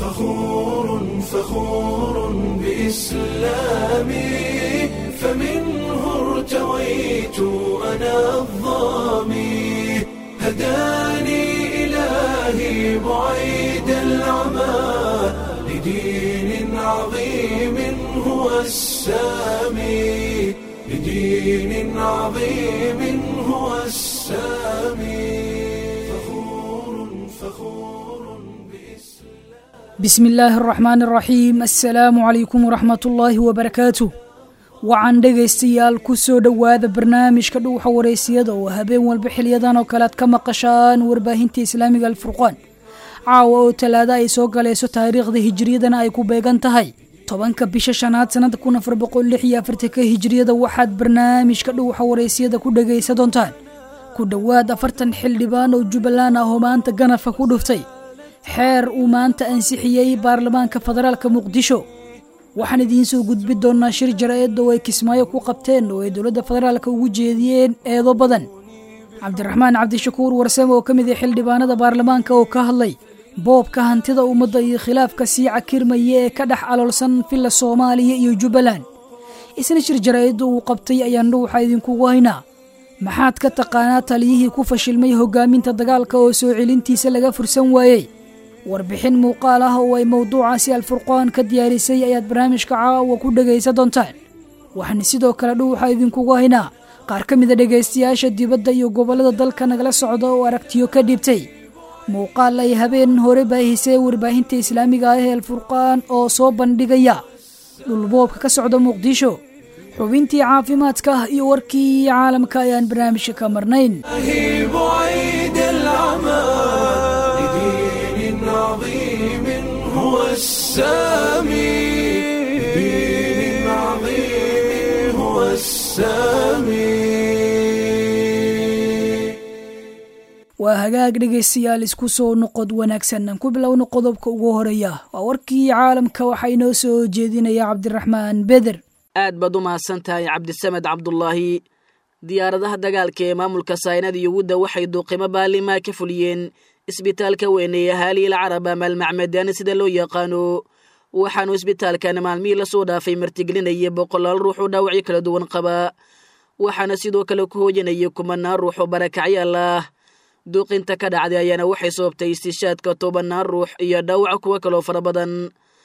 فخور فخور بإسلامي فمنه ارتويت أنا الظامي هداني إلهي بعيد العمى لدين عظيم هو السامي لدين عظيم هو السامي فخور فخور بإسلام بسم illaahi araxmaan araxiim assalaamu calaykum waraxmat ullaahi wabarakaatu wacan dhegaystayaal ku soo dhowaada barnaamijka dhuuxa waraysiyada oo habeen walba xiliyadan oo kale aad ka maqashaan warbaahinta islaamiga alfurqaan caawa oo talaada ay soo galayso taariikhda hijiriyadana ay ku beegan tahay tobanka bisha shanaad sanada kun afar boqol lix iyo afartanka hijiriyada waxaad barnaamijka dhuuxa waraysiyada ku dhegaysa doontaan ku dhowaad afartan xildhibaan oo jubbaland ah oo maanta ganafka ku dhuftay xeer uu maanta ansixiyey baarlamaanka federaalka muqdisho waxaan idiin soo gudbi doonaa shir jara-eed oo ay kismaayo ku qabteen oo ay dowladda federaalka ugu jeediyeen eedo badan cabdiraxmaan cabdishakuur warsame oo ka mid ah xildhibaanada baarlamaanka oo ka hadlay boobka hantida ummadda iyo khilaafka sii cakirmaya ee ka dhex aloolsan villa soomaaliya iyo jubbaland isna shir jara-eedda uu qabtay ayaan dhuuxa idinkugu haynaa maxaad ka taqaanaa taliyihii ku fashilmay hogaaminta dagaalka oo soo celintiisa laga fursan waayey warbixin muuqaal ah oo ay mowduucaasi alfurqaan ka diyaarisay ayaad barnaamijka caawa ku dhegaysa doontaan waxaana sidoo kale dhuuxa idinkugu haynaa qaar ka mida dhegaystayaasha dibadda iyo gobollada dalka nagala socda oo aragtiyo ka dhibtay muuqaal ay habeen hore baahisay warbaahinta islaamiga ah ee alfurqaan oo soo bandhigaya dhulboobka ka socda muqdisho xubintii caafimaadka iyo warkii caalamka ayaan barnaamijka ka marnayn الله بعيد العمى لدين عظيم هو السامي لدين عظيم هو السامي waa hagaag dhegaystayaal isku soo noqod wanaagsan aan ku bilowno qodobka ugu horeeya waa warkii caalamka waxaa inoo soo jeedinaya cabdiraxmaan beder aad baad u mahadsan tahay cabdisamed cabdulaahi diyaaradaha dagaalka ee maamulka saynada yuhuudda waxay duuqimo baalimaa ka fuliyeen isbitaalka weyn ee ahaaliil carab ama almacmadaani sida loo yaqaano waxaanu isbitaalkan maalmihii lasoo dhaafay martigelinaya boqolaal ruux oo dhaawacyo kala duwan qaba waxaana sidoo kale ku hooyanaya kumanaan ruux oo barakacyaal ah duuqinta ka dhacday ayaana waxay sababtay istishaadka tobanaan ruux iyo dhaawac kuwo kaloo fara badan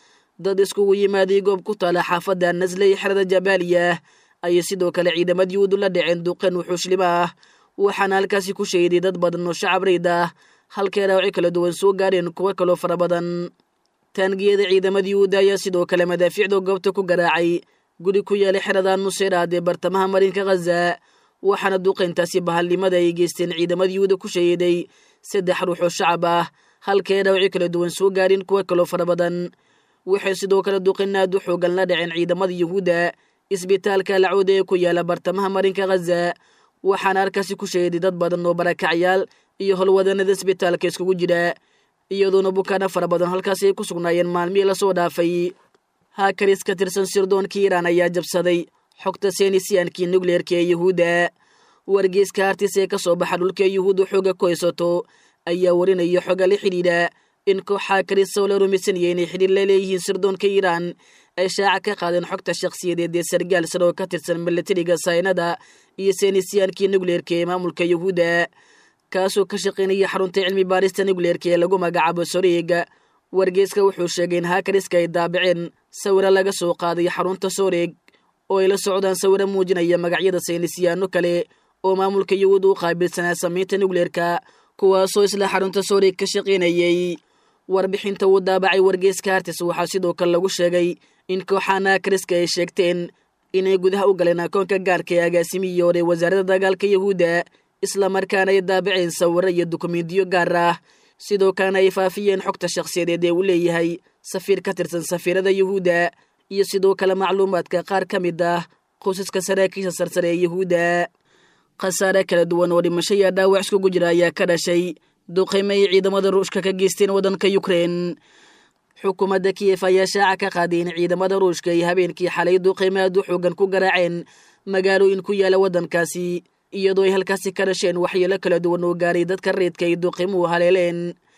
dad iskugu yimaaday goob ku taala xaafadda nasle iyo xerada jabaaliya ayay sidoo kale ciidamada yuhuudu la dhaceen duqeen wuxuushlim ah waxaana halkaasi ku sheeday dad badan oo shacab rayd ah halkay dhaawacyo kala duwan soo gaareen kuwo kaloo fara badan taangiyada ciidamada yuhuudda ayaa sidoo kale madaafiicda goobta ku garaacay guri ku yaalay xerada nuseyraad ee bartamaha marinka khaza waxaana duqayntaasi bahalnimada ay geysteen ciidamada yuhuuda ku sheeday saddex ruux oo shacab ah halkay dhaawacyo kala duwan soo gaareen kuwo kaloo fara badan waxay sidoo kale duqinaad u xoogan la dhaceen ciidamada yuhuudda isbitaalka lacooda ee ku yaala bartamaha marinka khaza waxaana halkaasi ku sheeday dad badan oo barakacyaal iyo howlwadanada isbitaalka iskugu jira iyadoona bukaana fara badan halkaasi ay ku sugnaayeen maalmihii lasoo dhaafay haakaris ka tirsan sirdoonka iiraan ayaa jabsaday xogta senisiyankii nukleerka ee yuhuudda wargeyska hartis ee ka soo baxa dhulka yuhuudda xooga ku haysato ayaa warinaya xoga la xidhiidha in kooxaa karisoo la rumaysanaya inay xidhiir la leeyihiin sirdoonka iiraan ay shaaca ka qaadeen xogta shakhsiyadeed ee sargaal sar oo ka tirsan milatariga saynada iyo senisiyaankii nukleerka ee maamulka yuhuudda kaasoo ka shaqaynaya xarunta cilmi baarista nukleerka ee lagu magacaabo soreega wargeyska wuxuu sheegay in haakariska ay daabaceen sawiro laga soo qaaday xarunta soreeg oo ay la socdaan sawiro muujinaya magacyada saynisyaano kale oo maamulka yuhuudda u qaabilsanaa samaynta nukleerka kuwaasoo isla xarunta soreeg ka shaqaynayay warbixinta uu daabacay wargeyska hartis waxaa sidoo kale lagu sheegay in kooxaana kariska ay sheegteen inay gudaha u galeen akoonka gaarka ee agaasimihii hore wasaaradda dagaalka yuhuudda islamarkaana ay daabaceen sawiro iyo dukumentiyo gaar ah sidoo kalena ay faafiyeen xogta shakhsiyadeed ee uu leeyahay safiir ka tirsan safiirada yuhuudda iyo sidoo kale macluumaadka qaar ka mid ah qoysaska saraakiisha sarsare ee yuhuudda khasaare kala duwan oo dhimasho iyo dhaawac iskugu jira ayaa ka dhashay duqeymo ay ciidamada ruushka ka geysteen waddanka yukrein xukuumadda kiyef ayaa shaaca ka qaaday in ciidamada ruushka ay habeenkii xalay duqeymo aad u xoogan ku garaaceen magaalooyin ku yaala waddankaasi iyadoo ay halkaasi ka dhasheen waxyeelo kala duwan oo gaaray dadka reedka ay duqeymuhu haleeleen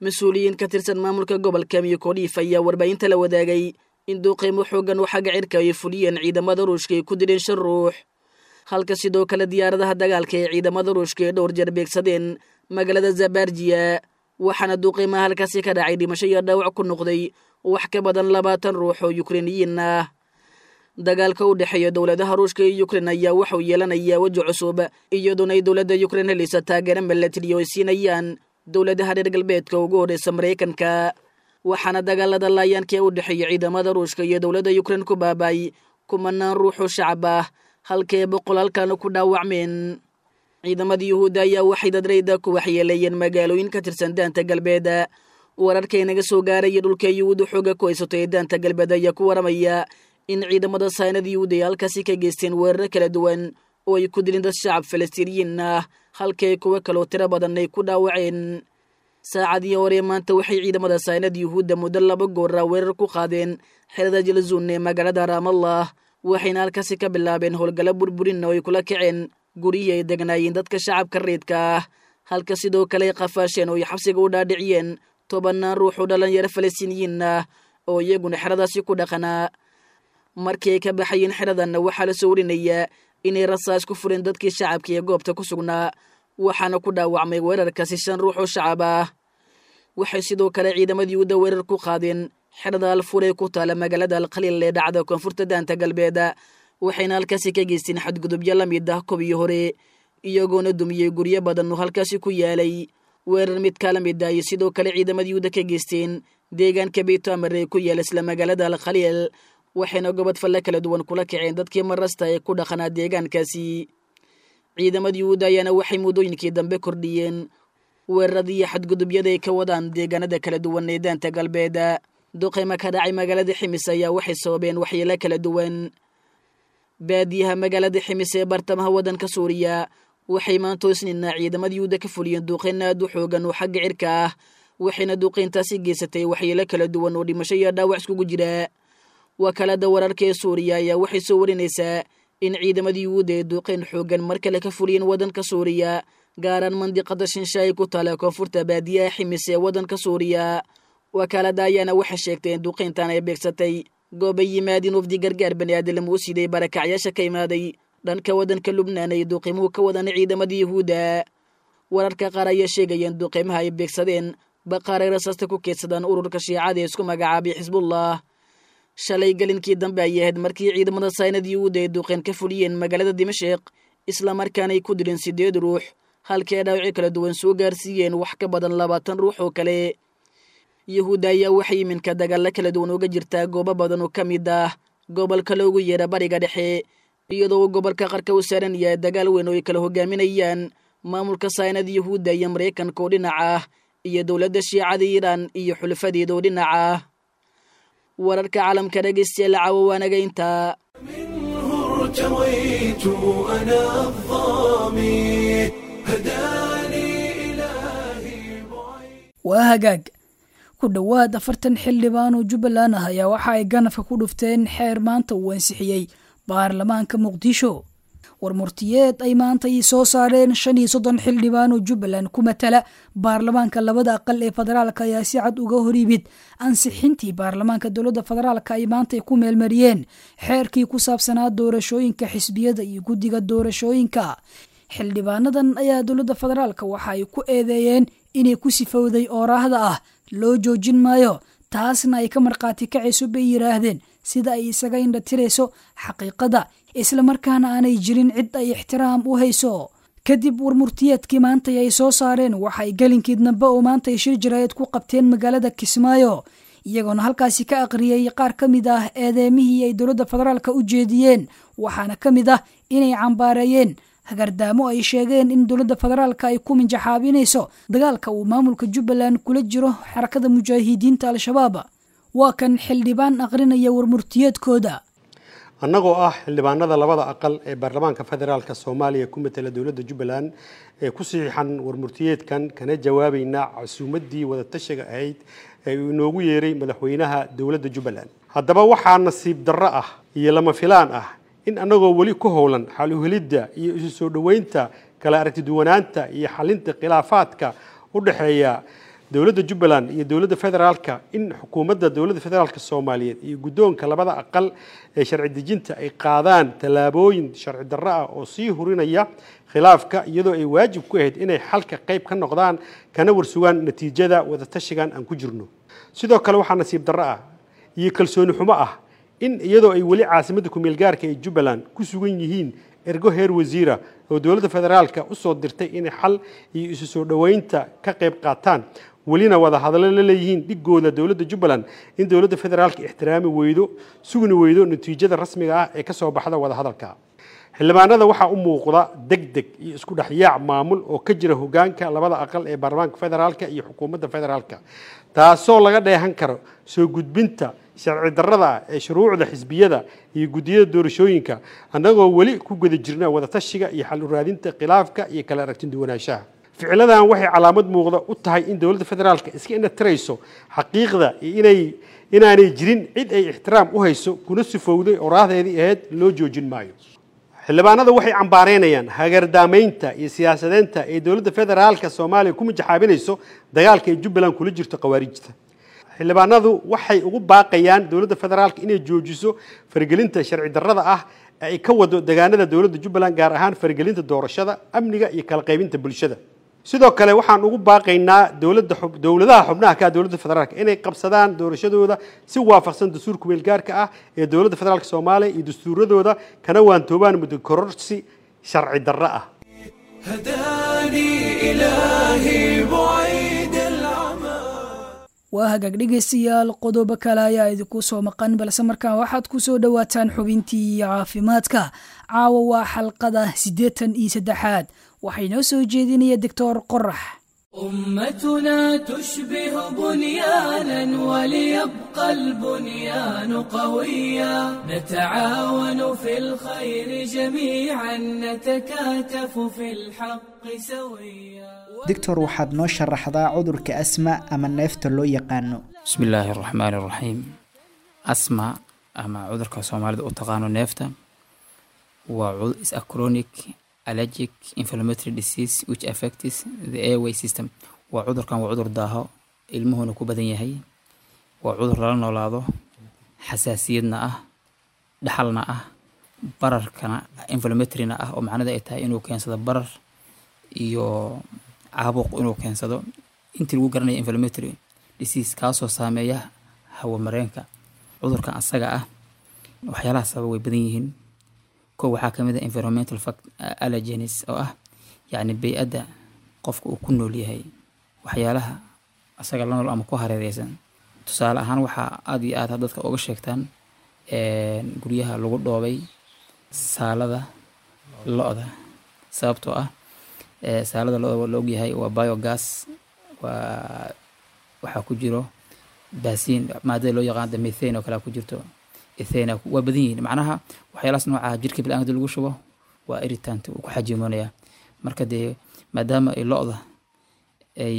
mas-uuliyiin ka tirsan maamulka gobolka miyokodiif ayaa warbaahinta la wadaagay in duuqeymo xooggan oo xagga cirka ay fuliyeen ciidamada ruushka ay ku dileen shan ruux halka sidoo kale diyaaradaha dagaalka ee ciidamada ruushka ay dhowr jeer beegsadeen magaalada zabarjiya waxaana duuqeymaha halkaasi ka dhacay dhimasho iyo dhaawac ku noqday wax ka badan labaatan ruux oo yukreiniyiin ah dagaalka u dhexeeya dowladaha ruushka iyo yukrein ayaa waxauu yeelanayaa weji cusub iyadoona ay dowladda yukrein helaysa taageero milatariyo ay siinayaan dowladaha reer galbeedka ugu horreysa maraykanka waxaana dagaalada laayaanka ee u dhexeeya ciidamada ruushka iyo dowladda yukrein ku baabay kumanaan ruuxoo shacab ah halkae boqol halkaana ku dhaawacmeen ciidamada yuhuudda ayaa waxay dadrayda ku waxyeeleeyeen magaalooyin ka tirsan daanta galbeed wararkay naga soo gaaraya dhulka yuhuudda xooga ku haysato ee daanta galbeed ayaa ku waramaya in ciidamada saynada yuhuudda ay halkaasi ka geysteen weeraro kala duwan oo ay ku dilin dad shacab falastiiniyiin ah halkii ay kuwo kaloo tiro badan ay ku dhaawaceen saacadii hore maanta waxay ciidamada saynada yuhuudda muddo laba goora weerar ku qaadeen xerada jalzuun ee magaalada raamallah waxayna halkaasi ka bilaabeen howlgalla burburinna oo ay kula kaceen guryihii ay degnaayeen dadka shacabka reedka ah halka sidoo kale ay qafaasheen oo ay xabsiga u dhaadhiciyeen tobannaan ruux oo dhalinyaro falastiiniyiin ah oo iyaguna xeradaasi ku dhaqanaa markii ay ka baxayeen xeradanna waxaa la soo warinayaa inay rasaas ku fureen dadkii shacabka ee goobta ku sugnaa waxaana ku dhaawacmay weerarkaasi shan ruux oo shacab ah waxay sidoo kale ciidamada yuhuudda weerar ku qaadeen xerada alfur ee ku taala magaalada alkhaliil ee dhacda koonfurta daanta galbeed waxayna halkaasi ka geysteen xadgudubyo la mid ah kobiyi hore iyagoona dumiyey guryo badan oo halkaasi ku yaalay weerar mid kala mid ah iyo sidoo kale ciidamada yuhuudda ka geysteen deegaanka beyto amar ee ku yaala isla magaalada alkhaliil waxayna gobod falle kala duwan kula kaceen dadkii marasta ee ku dhaqanaa deegaankaasi ciidamada yuhuudda ayaana waxay muddooyinkii dambe kordhiyeen weeraradii iyo xadgudubyada ay ka wadaan deegaanada kala duwan ee daanta galbeed duqeyma ka dhacay magaalada ximis ayaa waxay sababeen waxyeelo kala duwan baadiyaha magaalada ximis ee bartamaha waddanka suuriya waxay maanta isniina ciidamada yuhuudda ka fuliyeen duqeyn aad u xoogan oo xagga cirka ah waxayna duqeyntaasi geysatay waxyeelo kala duwan oo dhimasho iyo dhaawac iskugu jira wakaalada wararka ee suuriya ayaa waxay soo warinaysaa in ciidamada yuhuudda ee duuqeyn xoogan mar kale ka fuliyeen waddanka suuriya gaaraan mandiqada shinshaay ku taala koonfurta baadiyaha ximis ee waddanka suuriya wakaalada ayaana waxay sheegtay in duuqeyntan ay beegsatay goobay yimaadiin wafdi gargaar bani aadam uu siday barakacyaasha ka imaaday dhanka waddanka lubnaan ay duuqiimuhu ka wadaan ciidamada yuhuudda wararka qaar ayaa sheegayeen duuqiimaha ay beegsadeen baqaaray rasaasta ku keedsadaan ururka shiicada ee isku magacaabay xisbullah shalay gelinkii dambe ayay ahayd markii ciidamada saynad yuhuudda ay duuqeen ka fuliyeen magaalada dimashik islamarkaana ay ku dileen siddeed ruux halkii ay dhaawacyo kala duwan soo gaarsiiyeen wax ka badan labaatan ruux oo kale yuhuudda ayaa waxay iminka dagaalla kala duwan uga jirtaa goobo badan oo ka mid ah gobolka loogu yeera bariga dhexe iyadoo uu gobolka qarka u saaran yahay dagaal weyn oo ay kala hogaaminayaan maamulka saynad yuhuudda iyo maraykanka oo dhinac ah iyo dowladda shiicada iiraan iyo xulafadeeda oo dhinac ah wararka caalamka dhegeystayaal caawa waanaga intaa منه ارتويت أنا الظامي هداني إلهي بعيد waa hagaag ku dhowaad afartan xildhibaan oo jubbaland ah ayaa waxa ay ganafka ku dhufteen xeer maanta uu ansixiyey baarlamaanka muqdisho war murtiyeed ay maanta ay soo saareen shan iyo soddon xildhibaan oo jubbaland ku matala baarlamaanka labada aqal ee federaalka ayaa si cad uga hor yimid ansixintii baarlamaanka dowladda federaalka ay maanta ku meelmariyeen xeerkii ku saabsanaa doorashooyinka xisbiyada iyo guddiga doorashooyinka xildhibaanadan ayaa dowladda federaalka waxa ay ku eedeeyeen inay ku sifowday ooraahda ah loo joojin maayo taasna ay ka markhaati kacayso bay yidhaahdeen sida ay isaga indhatirayso xaqiiqada islamarkaana aanay jirin cid ay ixtiraam u hayso kadib warmurtiyeedkii maantay ay soo saareen waxay gelinkii dambe oo maantay shir jaraayad ku qabteen magaalada kismaayo iyagoona halkaasi ka aqriyey qaar ka mid ah eedeemihii ay dowladda federaalka u jeediyeen waxaana ka mid ah inay cambaareeyeen hagardaamo ay sheegeen in dowladda federaalka ay ku minjaxaabinayso dagaalka uu maamulka jubbaland kula jiro xarakada mujaahidiinta al-shabaab waa kan xildhibaan aqrinaya warmurtiyeedkooda annagoo ah xildhibaanada labada aqal ee baarlamaanka federaalka soomaaliya ku matala dowladda jubbaland ee ku saxiixan warmurtiyeedkan kana jawaabayna casuumaddii wadatashiga ahayd ee uu inoogu yeeray madaxweynaha dowladda jubbaland haddaba waxaa nasiib darro ah iyo lama filaan ah in annagoo weli ku howlan xal uhelidda iyo isu soo dhoweynta kala aragtiduwanaanta iyo xalinta khilaafaadka u dhexeeya dowladda jubbaland iyo dowladda federaalka in xukuumadda dowladda federaalka soomaaliyeed iyo guddoonka labada aqal ee sharci dejinta ay qaadaan tallaabooyin sharci darro ah oo sii hurinaya khilaafka iyadoo ay waajib ku ahayd inay xalka qayb ka noqdaan kana warsugaan natiijada wadatashigan aan ku jirno sidoo kale waxaa nasiib darro ah iyo kalsooni xumo ah in iyadoo ay weli caasimadda kumeel gaarka ee jubbaland ku sugan yihiin ergo heer wasiira oo dowladda federaalka u soo dirtay inay xal iyo isu soo dhoweynta ka qayb qaataan welina wada hadallo la leeyihiin dhigooda dowladda jubbaland in dowladda federaalka ixtiraami weydo sugni weydo natiijada rasmiga ah ee ka soo baxda wada hadalka xildhibaanada waxaa u muuqda deg deg iyo isku dhexyaac maamul oo ka jira hogaanka labada aqal ee baarlamaanka federaalka iyo xukuumadda federaalka taasoo laga dheehan karo soo gudbinta sharci darrada ah ee shuruucda xisbiyada iyo guddiyada doorashooyinka annagoo weli ku guda jirna wadatashiga iyo xal u raadinta khilaafka iyo kala aragtin duwanaanshaha ficiladan waxay calaamad muuqda u tahay in dowladda federaalka iska inatirayso xaqiiqda iyo inay inaanay jirin cid ay ixtiraam u hayso kuna sifowday oo raahdeedii ahayd loo joojin maayo xildhibaanada waxay cambaareynayaan hagardaamaynta iyo siyaasadeynta ee dowladda federaalka soomaaliya ku mijaxaabinayso dagaalka ay jubbaland kula jirto khawaarijta xildhibaanadu waxay ugu baaqayaan dowladda federaalka inay joojiso faragelinta sharci darrada ah ee ay ka wado deegaanada dowladda jubbaland gaar ahaan faragelinta doorashada amniga iyo kala qaybinta bulshada sidoo kale waxaan ugu baaqaynaa dowladda xub- dowladaha xubnaha ka ah dowladda federaalka inay qabsadaan doorashadooda si waafaqsan dastuurka weelgaarka ah ee dowladda federaalka soomaaliya iyo dastuuradooda kana waantoobaan muddo kororsi sharci darro ah هداني إلهي بعيد العمى waa hagaag dhegaystayaal qodobo kale ayaa idinku soo maqan balse markaan waxaad ku soo dhowaataan xubintii caafimaadka caawa waa xalqada siddeetan iyo saddexaad waxaa inoo soo jeedinaya doctor qorax أمتنا تشبه بنيانا وليبقى البنيان قويا نتعاون في الخير جميعا نتكاتف في الحق سويا doctor waxaad noo sharaxdaa cudurka asma ama neefta loo yaqaano bismi illaahi araxmaani araxiim asma ama cudurka soomaalida u taqaano neefta waa cu- is a chronic allergic inflammatory disease which affects the airway system waa cudurkan waa cudur daaho ilmuhuna ku badan yahay waa cudur lala noolaado xasaasiyadna ah dhaxalna ah bararkana inflammatoryna ah oo macnada ay tahay inuu keensado barar iyo caabuq inuu keensado intii lagu garanaya inflammatory disease kaasoo saameeya hawo mareenka cudurkan asaga ah waxyaalaha sababa way badan yihiin kow waxaa ka mid ah environmental fact allergenes oo ah yacni bey-adda qofka uu ku nool yahay waxyaalaha asaga la nool ama ku hareereysan tusaale ahaan waxaa aada iyo aad dadka uga sheegtaan een, guryaha lagu dhoobay saalada lo-da sababtoo ah ee, saalada lo-da waa la ogyahay waa biogas waa waxaa ku jiro baasiin maadada loo yaqaan methane oo kale ku jirto ethane waa badan yihiin macnaha waxyaalahaas nooca jirka bilaankada lagu shubo waa irritant uu ku xajimonaya marka dee maadaama ay lo-da ay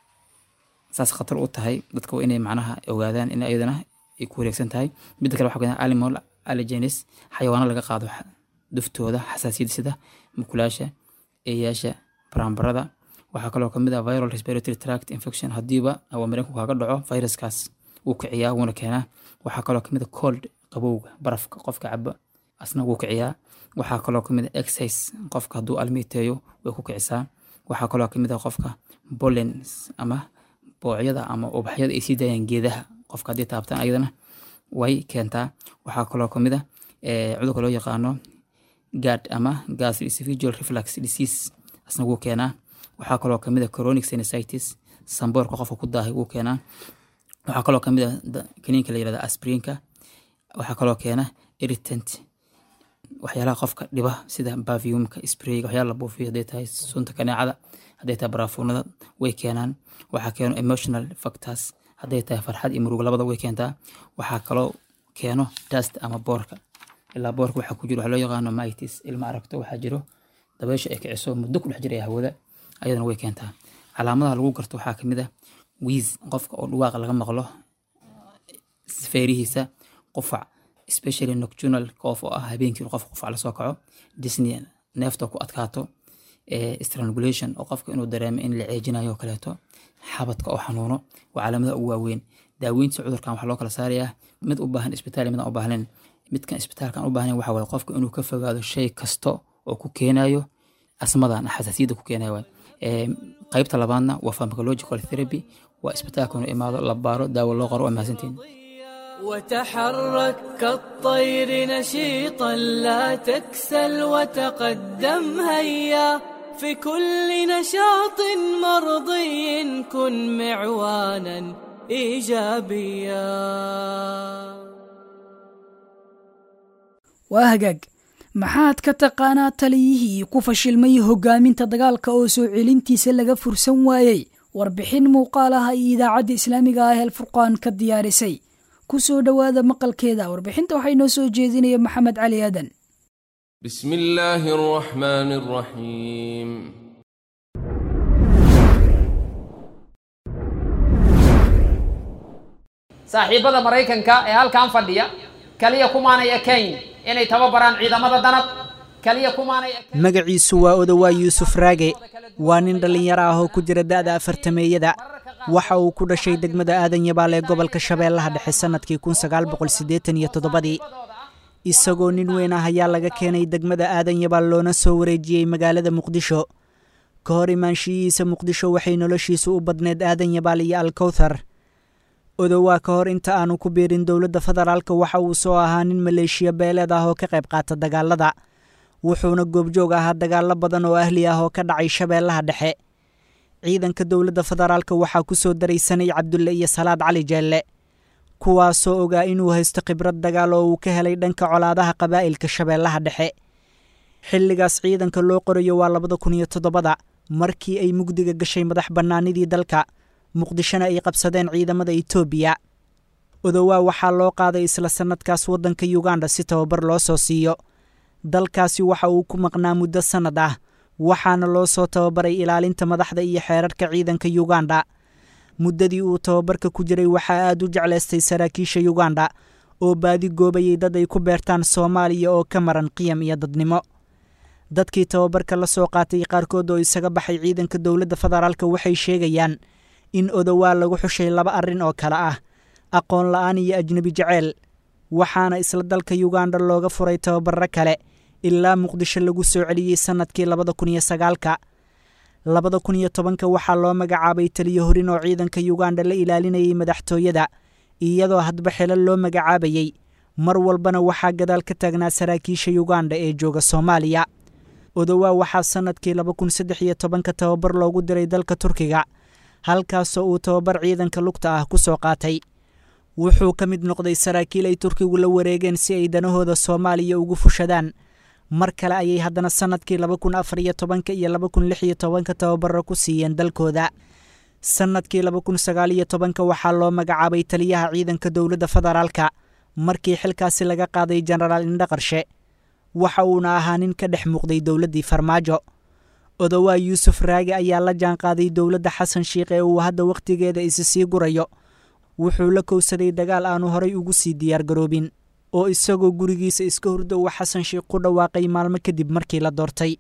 saas khatar u tahay dadka waa inay macnaha ogaadaan in ayadana ay ku wareegsan tahay midda kale waxaa kamid ah animal allergenes xayawaano laga qaado xa- duftooda xasaasiyada sida mukulaasha eeyaasha baranbarada waxaa kaloo kamid ah viral respiratory tract infection hadiiba awamareenku kaaga dhaco viruskaas wuu kiciyaa wuuna keenaa waxaa kaloo kamid ah cold qabowga barafka qofka caba asna wuu kiciyaa waxaa kaloo kamid ah exercise qofka hadduu almiiteeyo way ku kicisaa waxaa kaloo kamid ah qofka pollens ama boocyada ama ubaxyada ay sii daayaan geedaha qofka haddii taabtaan ayadana way keentaa waxaa kaloo kamid ah eh, cudurka loo yaqaano gad ama gastroesophageal reflux disease asna wuu keenaa waxaa kaloo kamid ah chronic sinusitis samboorka qofka ku daahay wuu keenaa waxaa kaloo kamid ah da- kaniinka la yirahda aspirinka waxaa kaloo keena irritant waxyaalaha qofka dhiba sida baviumka sprayga waxyaala la buufiyo hadday tahay sunta kaneecada hadday tahay baraafuunada way keenaan waxaa keeno emotional factors hadday tahay farxad iyo murug labada way keentaa waxaa kaloo keeno dust ama boorka ilaa boorka waxaa ku jiro waxaa loo yaqaano mitis ilma aragto waxaa jiro dabeysha ay kiciso muddo ku dhex jiraya hawada ayadana way keentaa calaamadaha lagu garto waxaa kamid ah wiis qofka oo dhuwaaqa laga maqlo feerihiisa qufac especially nocturnal qof oo ah habeenkii inuu qofka qufac lasoo kaco disney neefta ku adkaato strangulation oo qofka inuu dareemo in la ceejinayo oo kaleeto xabadka oo xanuuno waa calaamadaha ugu waaweyn daaweynta cudurkan waxaa loo kala saarayaa mid u baahan isbitaal iyo mid aan u baahnayn midkan isbitaalkan u baahnayn waxa waaye qofka inuu ka fogaado shay kasta oo ku keenayo asmadan xasaasiyadda ku keenayo waay qaybta labaadna waa pharmacological therapy waa isbitaalka inuu imaado la baaro daawo loo qoro waa mahadsantiin وتحرك كالطير نشيطا لا تكسل وتقدم هيا في كل نشاط مرضي كن معوانا ايجابيا waa hagaag maxaad ka taqaanaa taliyihii ku fashilmay hogaaminta dagaalka oo soo celintiisa laga fursan waayey warbixin muuqaal ah iyo idaacadda islaamiga ah el furqaan ka diyaarisay ku soo dhowaada maqalkeeda warbixinta waxaa inoo soo jeedinaya maxamed cali aadan بسم الله الرحمن الرحيم saaxiibada maraykanka ee halkan fadhiya kaliya kumaanay ekayn inay tababaraan ciidamada danab kaliya kumaanay ekayn magaciisu waa odowaa yuusuf raage waa nin dhallinyaro ah oo ku jira da'da afartameeyada waxa uu ku dhashay degmada aadan yabaal ee gobolka shabeellaha dhexe sannadkii kun sagaal boqol siddeetan iyo toddobadii isagoo nin weyn ah ayaa laga keenay degmada aadan yabaal loona soo wareejiyey magaalada muqdisho ka hor imaanshiyihiisa muqdisho waxay noloshiisu u badneed aadan yabaal iyo alkowthar odowaa ka hor inta aanu ku biirin dowladda federaalka waxa uu soo ahaa nin maleeshiya beeleed ah oo ka qayb qaata dagaalada wuxuuna goobjoog ahaa dagaallo badan oo ahli ah oo ka dhacay shabeellaha dhexe ciidanka dowladda federaalka waxaa ku soo daraysanay cabdulle iyo salaad cali jeelle kuwaasoo ogaa inuu haysto khibrad dagaal oo uu ka helay dhanka colaadaha qabaa'ilka shabeellaha dhexe xilligaas ciidanka loo qorayo waa labada kun iyo toddobada markii ay mugdiga gashay madax bannaanidii dalka muqdishona ay qabsadeen ciidamada etoobiya odowaa waxaa loo qaaday isla sannadkaas waddanka yuganda si tababar loo soo siiyo dalkaasi waxa uu ku maqnaa muddo sannad ah waxaana loo soo tababaray ilaalinta madaxda iyo xeerarka ciidanka yuganda muddadii uu tababarka ku jiray waxaa aad u jeclaystay saraakiisha yuganda oo baadi goobayay dad ay ku beertaan soomaaliya oo ka maran qiyam iyo dadnimo dadkii tababarka la soo qaatay qaarkood oo isaga baxay ciidanka dowladda federaalka waxay sheegayaan in odowaa lagu xushay laba arrin oo kale ah aqoon la'aan iyo ajnebi jeceyl waxaana isla dalka yuganda looga furay tababarro kale ilaa muqdisho lagu soo celiyey sannadkii labada kun iyo sagaalka labada kun iyo tobanka waxaa loo magacaabay taliyo horin oo ciidanka yuganda la ilaalinayay madaxtooyada iyadoo hadba xelo loo magacaabayey mar walbana waxaa gadaal ka taagnaa saraakiisha yuganda ee jooga soomaaliya odowaa waxaa sannadkii laba kun saddex iyo tobanka tababar loogu diray dalka turkiga halkaasoo uu tababar ciidanka lugta ah ku soo qaatay wuxuu ka mid noqday saraakiil ay turkigu la wareegeen si ay danahooda soomaaliya ugu fushadaan mar kale ayay haddana sannadkii laba kun afar iyo tobanka iyo laba kun lix iyo tobanka tababaro ku siiyeen dalkooda sannadkii laba kun sagaal iyo tobanka waxaa loo magacaabay taliyaha ciidanka dowladda federaalka markii xilkaasi laga qaaday jenaraal indhaqarshe waxa uuna ahaa nin ka dhex muuqday dowladdii farmaajo odowaa yuusuf raage ayaa la jaanqaaday dowladda xasan shiikh ee uu hadda wakhtigeeda isi sii gurayo wuxuu la kowsaday dagaal aanu horay ugu sii diyaargaroobin oo isagoo gurigiisa iska hurdo uu xasan shiikh ku dhawaaqay maalmo kadib markii la doortay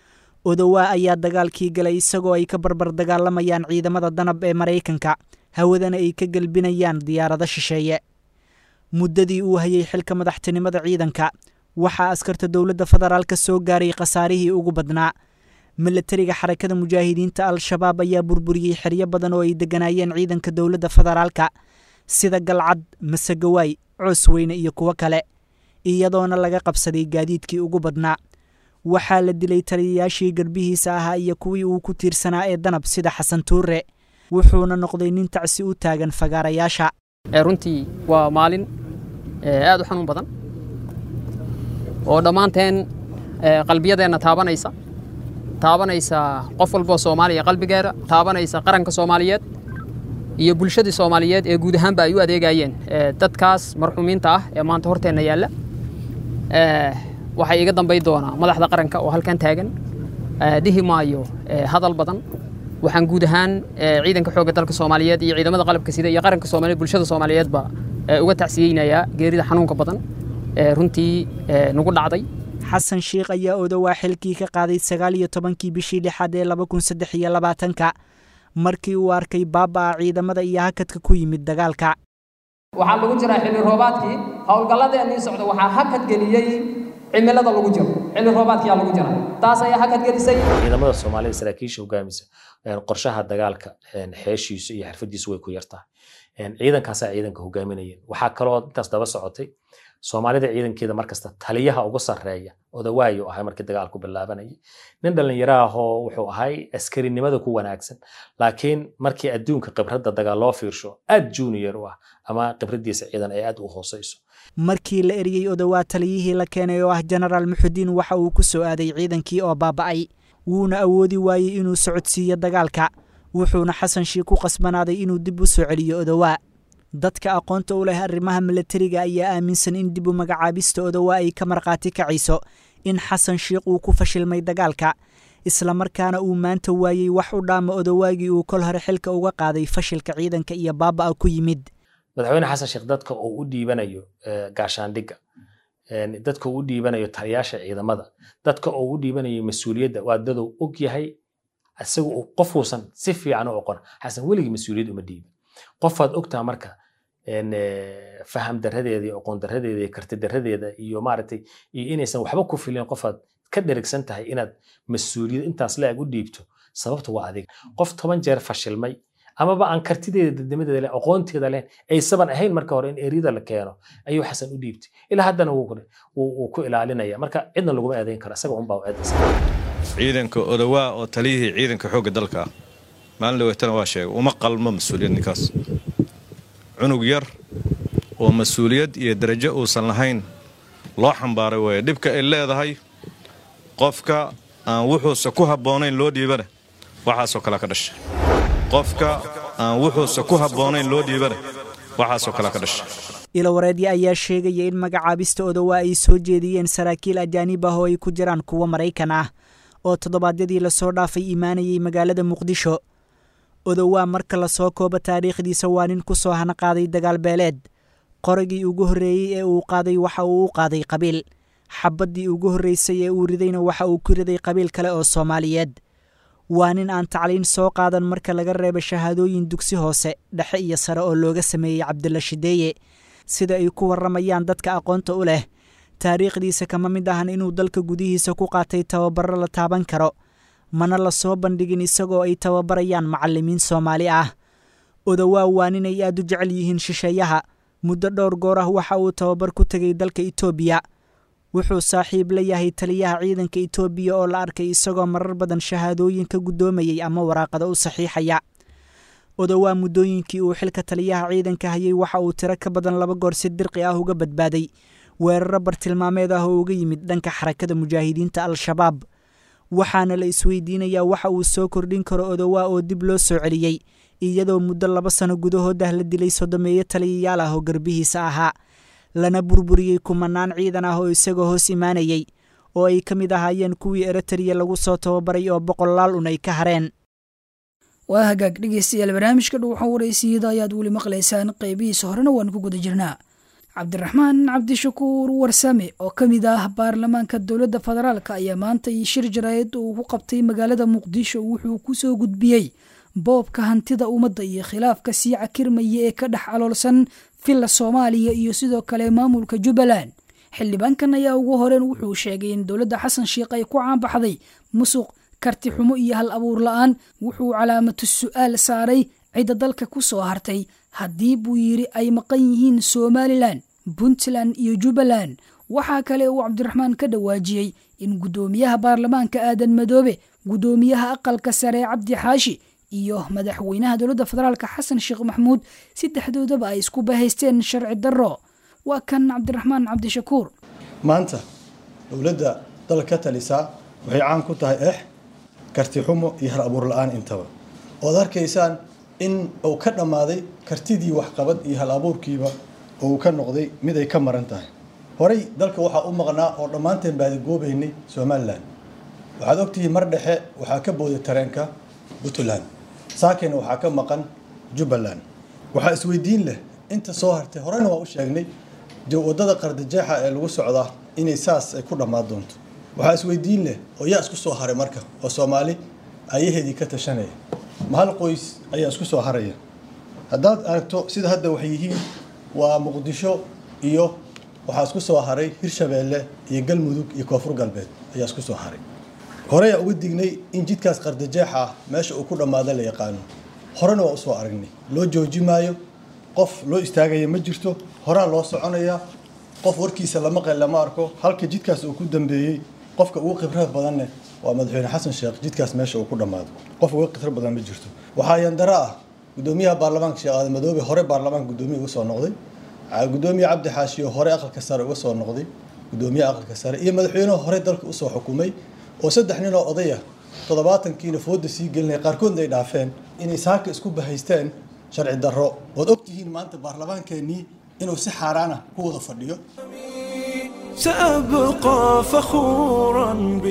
odowaa ayaa dagaalkii galay isagoo ay ka barbar dagaalamayaan ciidamada danab ee maraykanka hawadana ay ka gelbinayaan diyaarado shisheeye muddadii uu hayay xilka madaxtinimada ciidanka waxaa askarta dowladda federaalka soo gaaray khasaarihii ugu badnaa milatariga xarakada mujaahidiinta al-shabaab ayaa burburiyey xeryo badan oo ay degganaayeen ciidanka dowladda federaalka sida galcad masegawaay coosweyne iyo kuwo kale iyadoona laga qabsaday gaadiidkii ugu badnaa waxaa la dilay taliyayaashii garbihiisa ahaa iyo kuwii uu ku tiirsanaa ee danab sida xasan tuure wuxuuna noqday nin tacsi u taagan fagaarayaasha runtii waa maalin aad u xanuun badan oo dhammaanteen qalbiyadeenna taabanaysa taabanaysa qof walboo soomaaliya qalbigeeda taabanaysa qaranka soomaaliyeed iyo bulshadii soomaaliyeed ee guud ahaanba ay u adeegayeen dadkaas marxuumiinta ah ee maanta horteenna yaalla waxay iga dambay doonaa madaxda qaranka oo halkan taagan dhihi maayo hadal badan waxaan guud ahaan ciidanka xoogga dalka soomaaliyeed iyo ciidamada qalabka sida iyo qaranka soomaaliyeed bulshada soomaaliyeedba uga tacsiyeynayaa geerida xanuunka badan runtii nagu dhacday xasan sheikh ayaa odowaa xilkii ka qaaday sagaal iyo tobankii bishii lixaad ee laba kun saddex iyo labaatanka markii uu arkay baaba-a ciidamada iyo hakadka ku yimid dagaalka waxaa lagu jiraa xilli roobaadkii howlgalladeennii socda waxaa hakad geliyey cimilada lagu jiro xilli roobaadkiyaa lagu jira taas ayaa hakad gelisay ciidamada soomaalida saraakiisha hogaamisa qorshaha dagaalka xeeshiisu iyo xirfadiisu way ku yartahay ciidankaasaa ciidanka hogaaminayeen waxaa kaloo intaas daba socotay soomaalida ciidankeeda markasta taliyaha ugu sarreeya odawaayo ahay markii dagaalku bilaabanayay nin dhallinyaro ahoo wuxuu ahay askarinimada ku wanaagsan laakiin markii adduunka khibradda dagaal loo fiirsho aad junior u ah ama khibraddiisa ciidan ay aad u hooseyso markii la eriyey odowaa taliyihii la keenay oo ah jenaraal muxudiin waxa uu ku soo aaday ciidankii oo baaba'ay wuuna awoodi waayey inuu socodsiiyo dagaalka wuxuuna xasan shiikh ku qasbanaaday inuu dib u soo celiyo odowaa dadka aqoonta u leh arrimaha milatariga ayaa aaminsan in dib u magacaabista odowaa ay ka markhaati kacayso in xasan shiikh uu ku fashilmay dagaalka islamarkaana uu maanta waayey wax u dhaama odowaagii uu kol hore xilka uga qaaday fashilka ciidanka iyo baaba'a ku yimid madaxweyne xasan sheekh dadka uu u dhiibanayo gaashaandhigga dadka uu u dhiibanayo taliyaasha ciidamada dadka uu u dhiibanayo mas-uuliyadda waa daduu og yahay isaga qofuusan si fiican u oqon xasan weligii mas-uuliyad uma dhiibin qofaad ogtaa marka faham daradeeda iyo aqoon daradeeda iyo karti daradeeda iyo maaragtay iyo inaysan waxba ku filin qofaad ka dherigsan tahay inaad mas-uuliyad intaas la-eg u dhiibto sababta waa adiga qof toban jeer fashilmay amaba aan kartideeda dadnimadeeda leh aqoonteeda leh aysaban ahayn marka hore in eriyada la keeno ayuu xasan u dhiibtay ilaa haddana wuu ku ilaalinaya marka cidna laguma eedayn karo isaga unbaa eedaysa ciidanka odowaa oo taliyihii ciidanka xoogga dalka ah maalin dhaweetana waa sheegay uma qalmo mas-uuliyad ninkaas cunug yar oo mas-uuliyad iyo darajo uusan lahayn loo xambaaray weeye dhibka ay leedahay qofka aan wuxuusa ku habboonayn loo dhiibana waxaasoo kale ka dhashay qofka aan wuxuusa ku habboonayn loo dhiibana waxaasoo kale ka dhashay ilawareedya ayaa sheegaya in magacaabista odowaa ay soo jeediyeen saraakiil ajaanib ah oo ay ku jiraan kuwo maraykan ah oo toddobaadyadii lasoo dhaafay imaanayay magaalada muqdisho odowaa marka lasoo koobo taariikhdiisa waa nin ku soo hana qaaday dagaal beeleed qoragii ugu horreeyey ee uu qaaday waxa uu u qaaday qabiil xabaddii ugu horreysay ee uu ridayna waxa uu ku riday qabiil kale oo soomaaliyeed waa nin aan tacliin soo qaadan marka laga reebo shahaadooyin dugsi hoose dhexe iyo sare oo looga sameeyey cabdilla shideeye sida ay ku warramayaan dadka aqoonta u leh taariikhdiisa kama mid ahan inuu dalka gudihiisa ku qaatay tababarro la taaban karo mana la soo bandhigin isagoo ay tababarayaan macallimiin soomaali ah odowaa waa ninay aad u jecel yihiin shisheeyaha muddo dhowr goor ah waxa uu tababar ku tegay dalka itoobiya wuxuu saaxiib la yahay taliyaha ciidanka itoobiya oo la arkay isagoo marar badan shahaadooyin ka guddoomayey ama waraaqada u saxiixaya odowaa muddooyinkii uu xilka taliyaha ciidanka hayay waxa uu tiro ka badan laba goor si dirqi ah uga badbaaday weeraro bartilmaameed ah oo uga yimid dhanka xarakada mujaahidiinta al-shabaab waxaana la isweydiinayaa waxa uu soo kordhin karo odowaa oo dib loo soo celiyey iyadoo muddo laba sano gudahood ah la dilay sodomeeyo taliyayaal ah oo garbihiisa ahaa lana burburiyey kumanaan ciidan ah oo isagoo hoos imaanayey oo ay ka mid ahaayeen kuwii eritariya lagu soo tababaray oo boqolaal un ay ka hareen waa hagaag dhegeystayaal barnaamijka dhuuxa waraysiyada ayaad weli maqlaysaan qaybihiisa horena waan ku guda jirnaa cabdiraxmaan cabdishakuur warsame oo ka mid ah baarlamaanka dowladda federaalk ayaa maanta iyo shir jaraayad uu ku qabtay magaalada muqdisho wuxuu ku soo gudbiyey boobka hantida ummadda iyo khilaafka sii cakirmaya ee ka dhex aloolsan villa soomaaliya iyo sidoo kale maamulka jubbaland xildhibaankan ayaa ugu horeen wuxuu sheegay in dowladda xasan sheikh ay ku caanbaxday musuq karti xumo iyo hal abuur la-aan wuxuu calaamatu su-aal saaray cidda dalka ku soo hartay haddii buu yidhi ay maqan yihiin somalilan puntland iyo jubbaland waxaa kale uu cabdiraxmaan ka dhawaajiyey in guddoomiyaha baarlamaanka aadan madoobe guddoomiyaha aqalka sare cabdi xaashi iyo madaxweynaha dowladda federaalk xasan sheekh maxmuud saddexdoodaba ay isku bahaysteen sharci darro waa kan cabdiraxmaan cabdishakuur maanta dowladda dalka ka talisaa waxay caan ku tahay ex karti xumo iyo hal abuur la-aan intaba ood arkaysaan in uu ka dhammaaday kartidii waxqabad iyo hal abuurkiiba oo uu ka noqday mid ay ka maran tahay horey dalka waxaa u maqnaa oo dhammaanteen baadigoobaynay somalilan waxaad ogtihiin mar dhexe waxaa ka booday tareenka puntland saakena waxaa ka maqan jubbaland waxaa isweydiin leh inta soo hartay horena waa u sheegnay wadada qardajeexa ee lagu socdaa inay saas ay ku dhammaan doonto waxaa isweydiin leh oo yaa isku soo haray marka oo soomaali ayaheedii ka tashanaya ma hal qoys ayaa isku soo haraya haddaad aragto sida hadda waxay yihiin waa muqdisho iyo waxaa isku soo haray hirshabeelle iyo galmudug iyo koonfur galbeed ayaa isku soo haray horeyaa uga dignay in jidkaas qardajeexa ah meesha uu ku dhammaada la yaqaano horena waa usoo aragnay loo jooji maayo qof loo istaagaya ma jirto horaa loo soconayaa qof warkiisa lama qel lama arko halka jidkaas uu ku dambeeyey qofka ugu khibrad badanne waa madaxweyne xasan sheekh jidkaas meesha uu ku dhammaado qof uga khibrad badan ma jirto waxaa yandaro ah gudoomiyaha baarlamaanka sheekh aadan madoobe hore baarlamaanka gudoomiya uga soo noqday gudoomiye cabdi xaashiyo hore aqalka sare uga soo noqday gudoomiyaha aqalka sare iyo madaxweynuhu hore dalka usoo xukumay oo saddex nin oo odaya toddobaatankiina fooda sii gelinaya qaarkoodna ay dhaafeen inay saaka isku bahaysteen sharci darro waad ogtihiin maanta baarlamaankeenii inuu si xaaraana ku wada fadhiyo سأبقى فخورا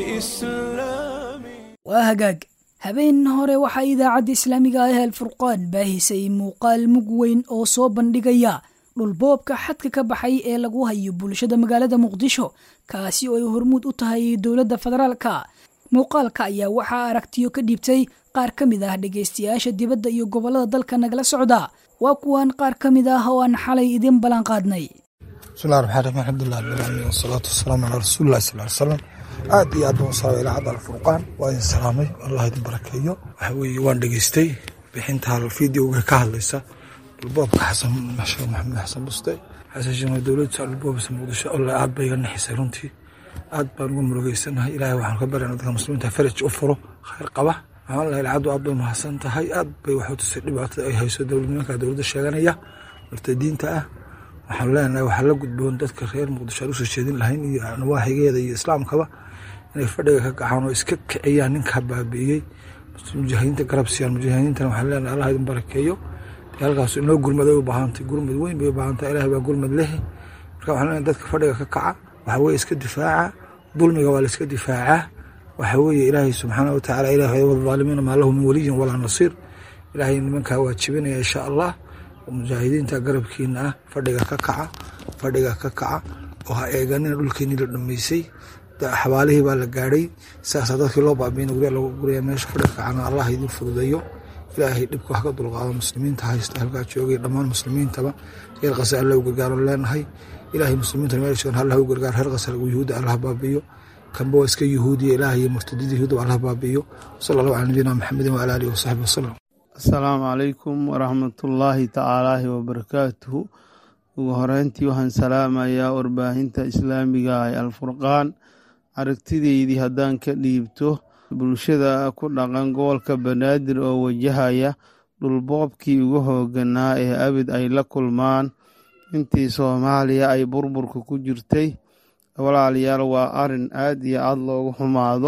بإسلامي waa hagaag habeen hore waxaa idaacadda islaamiga ah ee alfurqaan baahisay muuqaal mug weyn oo soo bandhigaya dhulboobka xadka ka baxay ee lagu hayo bulshada magaalada muqdisho kaasi oo ay hormuud u tahay dowladda federaalka muuqaalka ayaa waxaa aragtiyo ka dhiibtay qaar ka mid ah dhegaystayaasha dibadda iyo gobollada dalka nagala socda waa kuwan qaar ka mid ah oo aan xalay idin ballan qaadnay bismillahi raxmaan raxiim alxamdulilah rabbilcaalamiin wasalaatu wasalaamu calaa rasuulillahi sal ly salam aad iyo aad baan u salaamay idaacadda alfurqaan waa idin salaamay allah idin barakeeyo waxa weeye waan dhegaystay bixinta fideoga ka hadlaysa dhulboobka xasan sheekh maxamed xasan buste xasan sheekh dowladda dhulboobisa muqdisho alle aad bay iga naxisay runtii aad baan uga murugeysanahay ilaahay waxaan ka baryana dadka muslimiinta faraj u furo khayr qaba waxaan lahay lacagdu aad bay mahadsan tahay aad bay waxu tusay dhibaatada ay hayso dowladnimanka dowladda sheeganaya murtadiinta ah waxaan leenahay waxaa la gudboon dadka reer muqdisho aan usoo jeedin lahayn iyo nawaaxigeeda iyo islaamkaba inay fadhiga ka kacaan oo iska kiciyaan ninka baabi'iyey mujaahidiinta garab siiyaan mujaahidiintana waxaan leenahay allah idin barakeeyo halkaas inoo gurmad ay u baahantay gurmad weyn bay u baahantahay ilahay baa gurmad lehe marka waxaan leenahay dadka fadhiga ka kaca waxa weeye iska difaaca dulmiga waa la iska difaacaa waxa weeye ilaahay subxaana watacaala ilahay wadaalimiina maa lahu min waliyin walaa nasiir ilaahay nimankaa waa jibinaya insha allah mujaahidiinta garabkiina ah fadhiga ka kaca fadhiga ka kaca oo ha eeganina dhulkeenii la dhameysay xabaalihii baa la gaadhay saasaa dadkii loo baabiina gurya lagu guraya meesha fadhiga kacana allah idin fududeeyo ilaahay dhibka wax ka dulqaado muslimiinta haysta halkaa joogay dhammaan muslimiintaba reer qasa alla u gargaaro leenahay ilaahay muslimiinta meel joogan allah u gargaaro reer qasa yuhuudda allah baabiyo kanba waa iska yuhuudiya ilaahay iyo murtadiinta yuhuudda allah baabiyo sala allahu cala nabiyina maxamedin waala alihi wasaxbi wasalam asalaamu calaykum waraxmatullaahi tacaalaahi wabarakaatuhu ugu horeyntii waxaan salaamayaa warbaahinta islaamiga ee alfurqaan aragtideydii haddaan ka dhiibto bulshada ku dhaqan gobolka banaadir oo wajahaya dhulboobkii ugu hooganaa ee abid ay la kulmaan intii soomaaliya ay burburka ku jirtay walaalayaal waa arin aad iyo aad loogu xumaado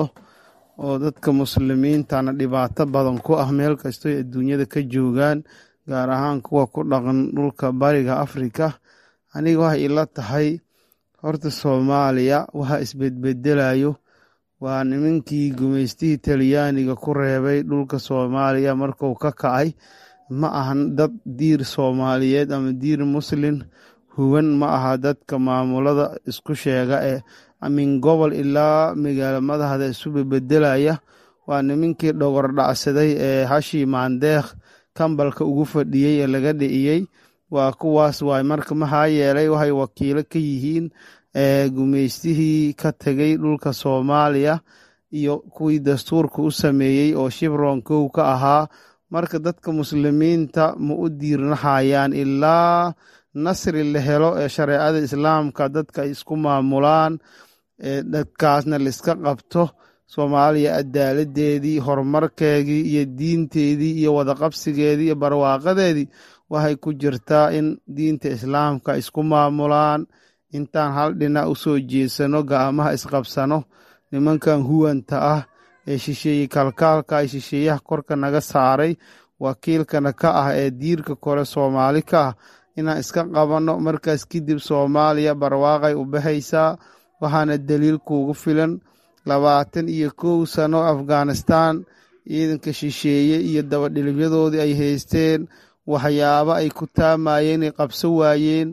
oo dadka muslimiintana dhibaato badan ku ah meel kastoy adduunyada ka joogaan gaar ahaan kuwa ku dhaqan dhulka bariga afrika aniga waxay ila tahay horta soomaaliya waxa isbedbedelayo waa nimankii gumaystihii talyaaniga ku reebay dhulka soomaaliya marku ka kacay ma ahan dad diir soomaaliyeed ama diir muslin huwan ma aha dadka maamulada isku sheega ee min gobol ilaa magaalo madaxda isu bebedelaya waa nimankii dhogor dhacsaday ee hashii maandeekh kambalka ugu fadhiyey ee laga dhiciyey waa kuwaas waay marka maxaa yeelay waxay wakiilo ka yihiin gumaystihii ka tegay dhulka soomaaliya iyo kuwii dastuurka u sameeyey oo shibron kow ka ahaa marka dadka muslimiinta ma u diirnahayaan ilaa nasri la helo ee shareecada islaamka dadka ay isku maamulaan dadkaasna laiska qabto soomaaliya adaaladeedii horumarkeedii iyo diinteedii iyo wadaqabsigeedii iyo barwaaqadeedii waxay ku jirtaa in diinta islaamka isku maamulaan intaan hal dhinac u soo jeesano ga'amaha isqabsano nimankan huwanta ah ee shisheeye kalkaalka ay shisheeyaha korka naga saaray wakiilkana ka ah ee diirka kore soomaali ka ah inaan iska qabanno markaas kadib soomaaliya barwaaqay u baxaysaa waxaana daliil kuugu filan labaatan iyo kow sano afghanistan ciidanka shisheeye iyo dabadhilibyadoodii ay haysteen waxyaabo ay ku taamayeen ay qabso waayeen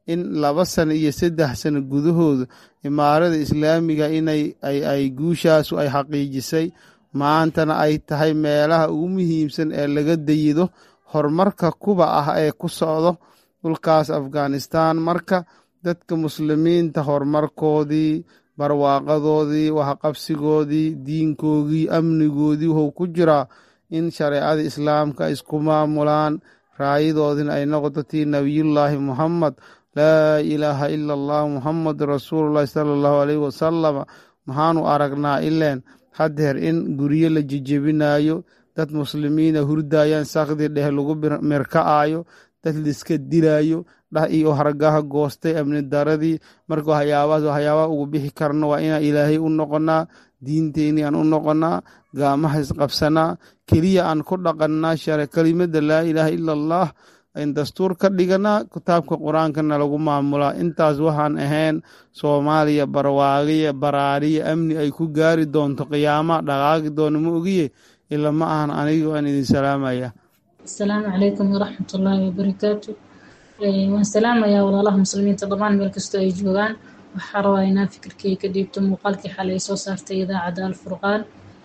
in laba sano iyo saddex sano gudahooda imaarada islaamiga inay ay guushaasu ay xaqiijisay maantana ay tahay meelaha ugu muhiimsan ee laga dayido horumarka kuba ah ee ku socdo dhulkaas afghanistan marka dadka muslimiinta horumarkoodii barwaaqadoodii waxqabsigoodii diinkoogii amnigoodii wuxuu ku jiraa in shareecada islaamka isku maamulaan raayadoodina ay noqoto tii nabiyullaahi muhammad laa ilaaha ila allah muhammad rasuulullahi sala allahu aleyhi wasalama maxaanu aragnaa ileen haddeer in guryo la jejebinayo dad muslimiina hurdayaan sakdi dheh lagu mirka'ayo dad liska dilayo dhah iyo hargaha goostay amni daradii marka waxyaabahaas waxyaabaha ugu bixi karno waa inaan ilaahay u noqonaa diinteenii aan u noqonaa gaamaha isqabsanaa keliya aan ku dhaqannaa share kelimada laa ilaaha ila allah in dastuur ka dhiganaa kitaabka qur-aankana lagu maamulaa intaas waxaan ahayn soomaaliya barwaaqiya baraariya amni ay ku gaari doonto qiyaama dhaqaaqi doono ma ogiye ila ma ahan anigo aan idin salaamaya asalaamu calaykum waraxmatullaahi wabarakaatu waan salaamayaa walaalaha muslimiinta dhammaan meel kastoo ay joogaan waxaa rabaa inaan fikirkay ka dhiibto muuqaalkii xalay soo saartay idaacadda alfurqaan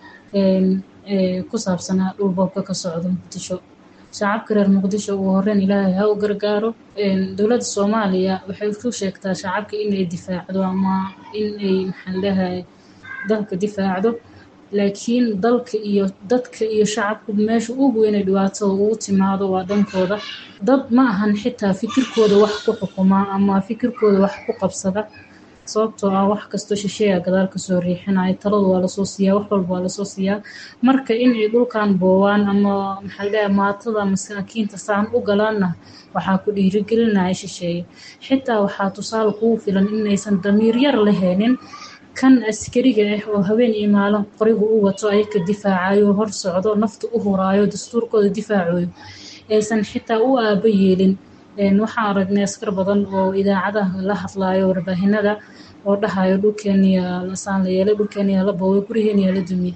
ku saabsanaa dhulboobka ka socda muqdisho shacabka reer muqdisho ugu horeyn ilaahay ha u gargaaro dowladda soomaaliya waxay ku sheegtaa shacabka inay difaacdo ama inay maxaan leeyahay dalka difaacdo laakiin dalka iyo dadka iyo shacabku meesha ugu weynay dhibaatada ugu timaado waa dhankooda dad ma ahan xitaa fikirkooda wax ku xukumaa ama fikirkooda wax ku qabsada sababtoo ah wax kastoo shisheeya gadaal kasoo riixinaya taladu waa lasoo siiyaa wax walba waa lasoo siiyaa marka inay dhulkan boowaan ama maxaa leeyahay maatada masaakiinta saan u galaanna waxaa ku dhiirigelinaya shisheeye xitaa waxaa tusaale kugu filan inaysan damiir yar lahaynin kan askariga ah oo habeen iyo maalin qorigu u wato ayaka difaacayo hor socdo nafta u huraayo dastuurkooda difaacayo aysan xitaa u aaba yeelin waxaan aragnay askar badan oo idaacadaha la hadlayo warbaahinada oo dhahayo dhulkeeniya lasaan la yeelay dhulkeeniya la booway gurigeeniya la dumiyey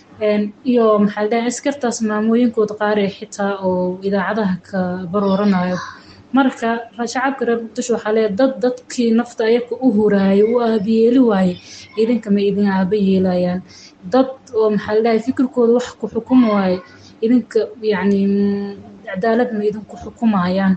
iyo maxaa dhahay askartaas maamooyinkooda qaar ee xitaa oo idaacadaha ka barooranayo marka shacabka reer muqdisho waxaa leeyahay dad dadkii nafta ayaka u huraayo u aabayeeli waaye idinka ma idin aaba yeelayaan dad oo maxaa ladhahay fikirkooda wax ku xukumi waaye idinka yacni cadaalad ma idinku xukumayaan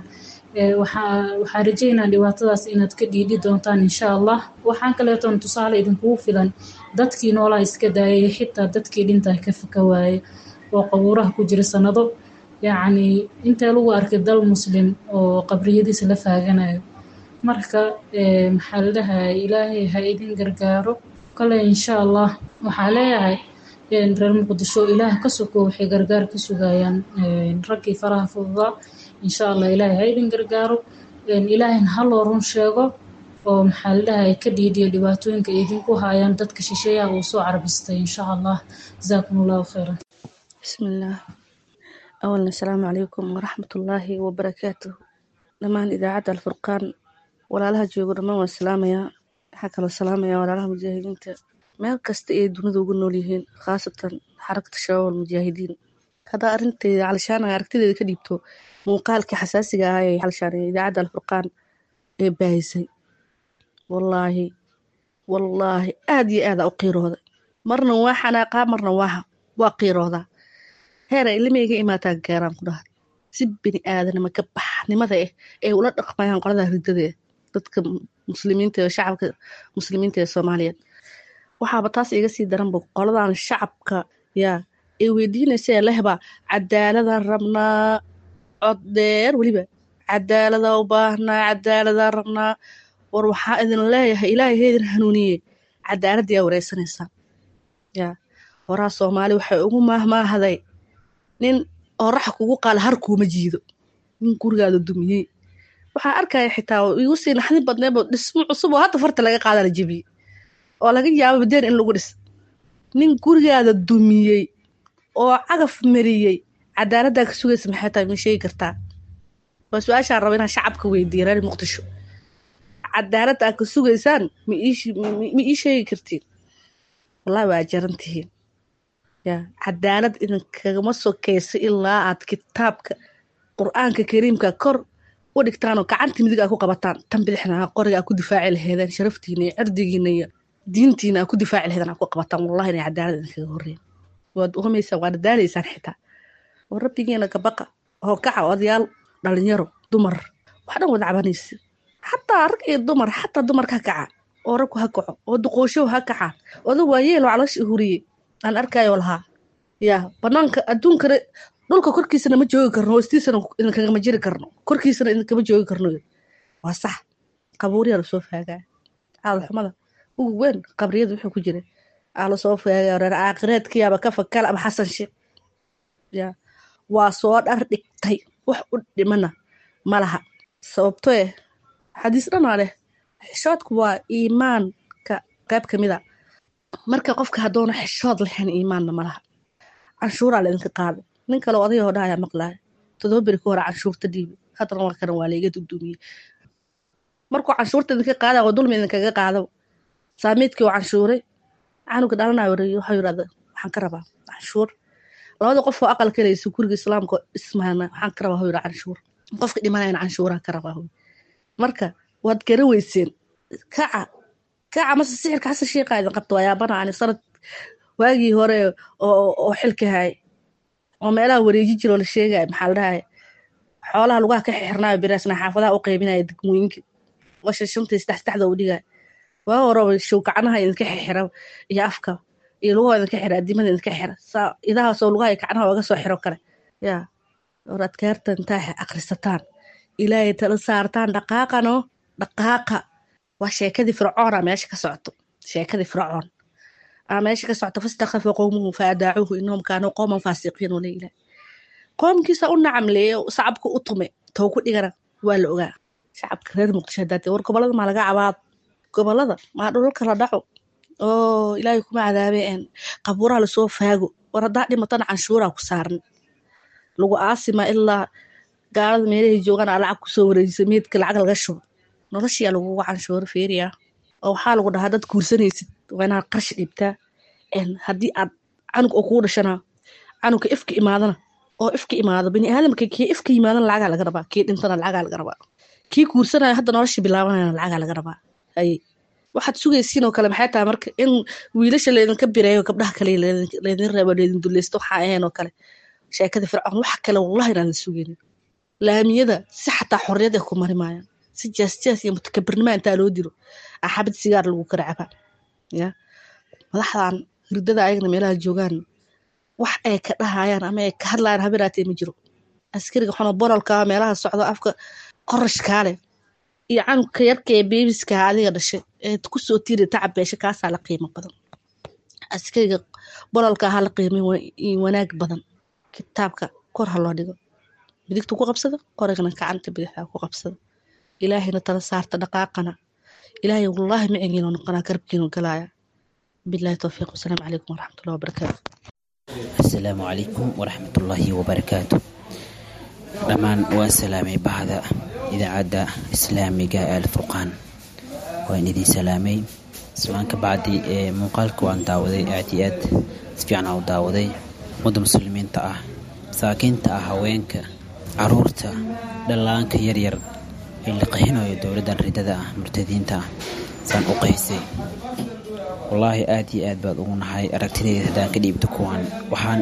waxaa rajeynaa dhibaatadaas inaad ka dhiidhi doontaan insha allah waxaan kaleetoon tusaale idinkugu filan dadkii noolaa iska daayay xitaa dadkii dhintaa ka faka waaye oo qabuuraha ku jira sanado yacni intee lagu arkay dal muslim oo qabriyadiisa la faaganayo marka maxaa la dhahay ilaahay ha idin gargaaro kale insha allah waxaa leeyahay reer muqdisho ilaah ka soko waxay gargaar ka sugayaan raggii faraha fududaa insha allah ilaahay ha idin gargaaro ilaahayna ha loo run sheego oo maxaa la dhahay ka dhiidhiyo dhibaatooyinka idinku hayaan dadka shisheeyaha uu soo carbistay insha allah jazaakum allahu khayran bismillaah awalna asalaamu calaykum waraxmatullaahi wabarakaatuh dhammaan idaacadda alfurqaan walaalaha joogo dhammaan waan salaamayaa waxaa kaloo salaamayaa walaalaha mujaahidiinta meel kasta ay dunida ugu nool yihiin khaasatan xarakata shabaab almujaahidiin haddaa arinteyda calishaana aragtideeda ka dhiibto muuqaalkii xasaasiga ah ee xalishaan idaacadda alfurqaan ee baahisay wallaahi wallaahi aad iyo aada u qiirooda marna waa xanaaqaa marna waa waa qiiroodaa heer ay ilmay ga imaataan gaaraan ku dhahay si bini aadanima ka baxnimada ah ay ula dhaqmayaan qolada ridada ah dadka muslimiinta ee shacabka muslimiinta ee soomaaliyeed waxaaba taas iga sii daranba qoladan shacabka yaa ay weydiinaysa lehbaa cadaaladaan rabnaa cod dheer weliba cadaalada u baahnaa cadaaladaan rabnaa war waxaa idin leeyahay ilaahay ha idin hanuuniye cadaaladii aa wareysanaysaa yaa horaa soomaali waxay ugu maahmaahday nin oraxa kugu qaala har kuuma jiido nin gurigaada dumiyey waxaa arkaya xitaa igu sii naxdin badneebo dhismo cusub oo hadda farta laga qaada la jebiyey oo laga yaabo badeen in lagu dhis nin gurigaada dumiyey oo cagaf mariyey cadaaladdaa ka sugaysa maxay tahay ma sheegi kartaa waa su-aashaan raba inaan shacabka weydiiya reer muqdisho cadaaladda aad ka sugaysaan ma ii sheegi kartiin wallahi waa jaran tihiin ya cadaalad idinkagama sokeysa ilaa aad kitaabka qur-aanka kariimka kor u dhigtaanoo gacanta midig aa ku qabataan tan bidixna qoriga aa ku difaaci laheedeen sharaftiina iyo cirdigiina iyo diintiina aa ku difaaci laheedeen aa ku qabataan wallahi inay cadaalad idinkaga horreyn waad uhumaysaan waad daalaysaan xitaa oo rabbigiina kabaqa oo kaca odayaal dhalinyaro dumar wax dhan wada cabanaysa xataa rag iyo dumar xataa dumarka ha kaca oo ragku ha kaco oo duqooshow ha kaca oda waayeelo caloosha huriyey aan arkayoo lahaa yaa banaanka adduunkana dhulka korkiisana ma joogi karno hoostiisana idinkagama jiri karno korkiisana idinkama joogi karno waa sax qabuuriyaa lasoo faagaa caadalxumada ugu weyn qabriyada wuxuu ku jira aa lasoo faagaa reer caaqireedkiyaaba ka fakala ama xasan sheekh yaa waa soo dhar dhigtay wax u dhimana ma laha sababto eh xadiis dhanaa leh xishoodku waa iimaanka qayb ka mid a marka qofka haddoona xishood lahayn iimaanna ma laha canshuuraa laydinka qaada nin kale odayoo dha ayaa maqlaaya todoba beri ka hore canshuurta dhiibi haddana waa kana waa layga dugduumiyey markuu canshuurta idinka qaada oo dulmi idinkaga qaado saamiidkii oo canshuuray canuga dhalanayo waxuu yidhahda waxaan ka rabaa canshuur labada qof oo aqal kalaysa guriga islaamka ismaana waxaan ka rabaa yidhi canshuur qofka dhimanayana canshuuraha ka rabaa marka waad gara weyseen kaca kaca mase sixirka xasan sheekha idin qabta waa yaabana ani sanad waagii hore oo xilka hay oo meelaha wareeji jiroo la sheegaya maxaa la dhahaya xoolaha lugaha ka xirnaayo biraasna xaafadaha u qaybinaya degmooyinka washa shantii saddex saddexda u dhigaya waa horeba showkacnaha idinka xira iyo afka iyo lugaha idinka xira adimada idinka xira saa idahaasoo lugaha iyo kacnaha oga soo xiro kale yaa war adkaarta intaa akrisataan ilaahay tala saartaan dhaqaaqano dhaqaaqa waa sheekadii fircoona meesha ka socoto sheekadii fircoon aa meesha ka socota fastakhafa qowmuhu faadaacuuhu inahum kaanuu qowman faasiqiin oo leeyilah qoomkiisa u nacamleeye sacabka u tume tow ku dhigana waa la ogaa shacabka reer muqdisho hadaatee war gobolada maa laga cabaad gobolada maa dhulalka la dhaco oo ilaahay kuma cadaabeen qabuuraha lasoo faago war haddaa dhimatana canshuuraa ku saaran lagu aasima ilaa gaalada meelahay joogaan aa lacag kusoo wareejisa meedka lacag laga shubo noloshiyaa lagugu canshuuro feeriya oo waxaa lagu dhahaa dad guursanaysid waa inaad qarshi dhibtaa haddii aad canug oo kugu dhashana canugka ifka imaadana oo ifka imaado bini aadamka kii ifka yimaadana lacagaa laga rabaa kii dhintana lacagaa laga rabaa kii guursanaya hadda nolosha bilaabanayana lacagaa laga rabaa haye waxaad sugaysiin oo kale maxay tahay marka in wiilasha laydinka bireeyo gabdhaha kale laydin reebo laydin duleysto waxaa ahayn oo kale sheekada fircoon waxa kale wallahi inaan la sugaynin laamiyada si xataa xorriyad ay ku mari maayaan si jaasjaas iyo mutakabirnima intaa loo diro axabad sigaar lagu kala cabaa ya madaxdan hirdada ayagna meelaha joogaan wax ay ka dhahayaan ama ay ka hadlayaan habiraatee ma jiro askariga xuno bololka meelaha socdo afka qorashkaa leh iyo canugka yarka ee beebiska adiga dhashay ee kusoo tiiri tacab beesha kaasaa la qiimo badan askariga bololka ha la qiimay wanaag badan kitaabka kor ha loo dhigo bidigta ku qabsada qorigana gacanta bidixda ku qabsada ilaahayna tala saarta dhaqaaqana ilaahay wallaahi macigiinu noqonaa garabkiinu galaaya bilahi towfiiq wasalaamu calaykum waraxmatullahi wabarakaatu asalaamu calaykum waraxmatullaahi wabarakaatu dhammaan waan salaamay bahda idaacadda islaamiga ee alfurqaan waan idin salaamay islaan ka bacdi ee muuqaalka waan daawaday aad iyo aad si fiican aan u daawaday ummadda muslimiinta ah masaakiinta ah haweenka caruurta dhallaanka yaryar ee la qahinayo dowladdan ridada ah murtadiinta ah saan u qaysay wallaahi aad iyo aad baad ugu nahay aragtidayda haddaan ka dhiibto kuwaan waxaan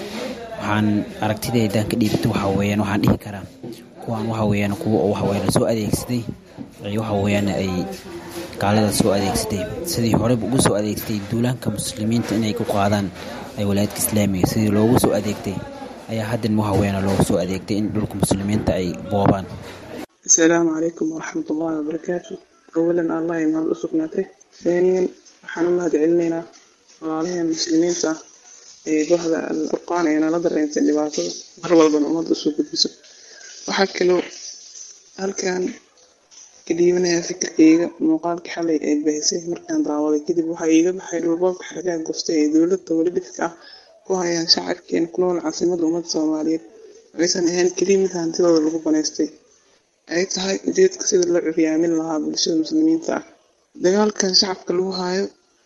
waxaan aragtidayda haddaan ka dhiibto waxa weeyaan waxaan dhihi karaa kuwaan waxa weeyaan kuwa oo waxa weeyaan soo adeegsaday ay waxa weeyaan ay gaalada soo adeegsatay sidii horeba ugu soo adeegsatay duulaanka muslimiinta inay ku qaadaan ay walaayadka islaamiga sidii loogu soo adeegtay ayaa haddan waxa weeyaan loogu soo adeegtay in dhulka muslimiinta ay boobaan asalaamu calaykum waraxmat ullahi wabarakaatu awalan allah imaad u sugnaatay haaniyan waxaan u mahad celinaynaa walaalaheen muslimiinta ah ee bahda alfurqaan ee nala dareentay dhibaatada mar walbana ummadda usoo gudbiso waxaa kaloo halkan ka dhiibanayaa fikirkayga muuqaalkii xalay ee bahisay markaan daawaday kadib waxaa iiga baxay dhulboobka xargaha goftay ee dowladda welidhifka ah ku hayaan shacabkeena ku nool caasimadda ummadda soomaaliyeed aysan ahayn keliya mid hantidooda lagu banaystay ay tahay ujeedka sida loo curyaamin lahaa bulshada muslimiinta ah dagaalkan shacabka lagu haayo